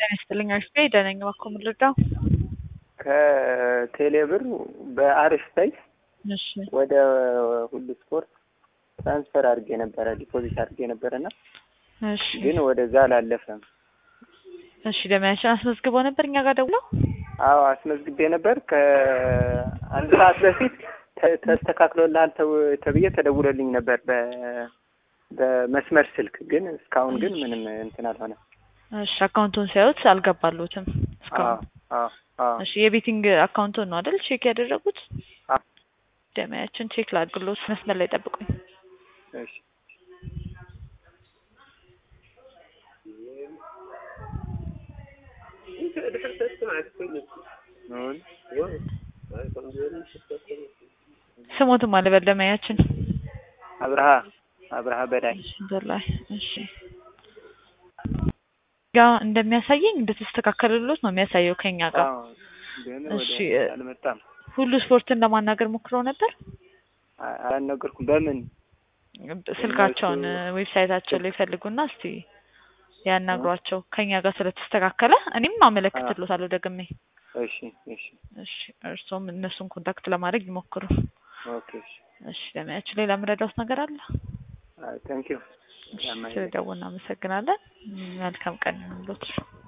ጤና ይስጥልኝ አሽቴ ደነኝ እባክዎ ምን ልርዳው? ከቴሌብር በአሪፍ ላይ እሺ ወደ ሁሉ ስፖርት ትራንስፈር አድርጌ ነበረ ዲፖዚት አድርጌ ነበረና እሺ ግን ወደዛ አላለፈም። እሺ ደመያችን አስመዝግበው ነበር እኛ ጋር ደውለው? አዎ አስመዝግቤ ነበር። ከአንድ ሰዓት በፊት ተ- ተስተካክሎልሃል ተው- ተብዬ ተደውሎልኝ ነበር በ በመስመር ስልክ ግን እስካሁን ግን ምንም እንትን አልሆነም። እሺ አካውንቱን ሲያዩት አልገባሉትም አዎ እስካሁን። አዎ አዎ እሺ የቤቲንግ አካውንቱን ነው አይደል ቼክ ያደረጉት? አዎ። ደመያችን ቼክ ላድርግሎት መስመር ላይ ጠብቁኝ። እሺ ስሞትም አልበል ደመያችን አብርሃ አብርሃ በላይ በላይ እሺ ጋ እንደሚያሳየኝ እንደተስተካከለሎት ነው የሚያሳየው ከኛ ጋር። አዎ ግን እሺ፣ ወደ አልመጣም። ሁሉ ስፖርትን ለማናገር ሞክረው ነበር። አ- አላልነገርኩም። በምን ስልካቸውን እነሱ- ዌብሳይታቸው ላይ ፈልጉና እስቲ ያናግሯቸው ከኛ ጋር ስለተስተካከለ እኔም አመለክትሎታለሁ ደግሜ። እሺ እሺ እሺ እርስዎም እነሱን ኮንታክት ለማድረግ ይሞክሩ። ኦኬ እሺ እሺ ለሚያችሁ ሌላ የምረዳውት ነገር አለ? ቴንክ ዩ እሺ ስለደወሉ እናመሰግናለን። መልካም ቀን ይሁንልዎት።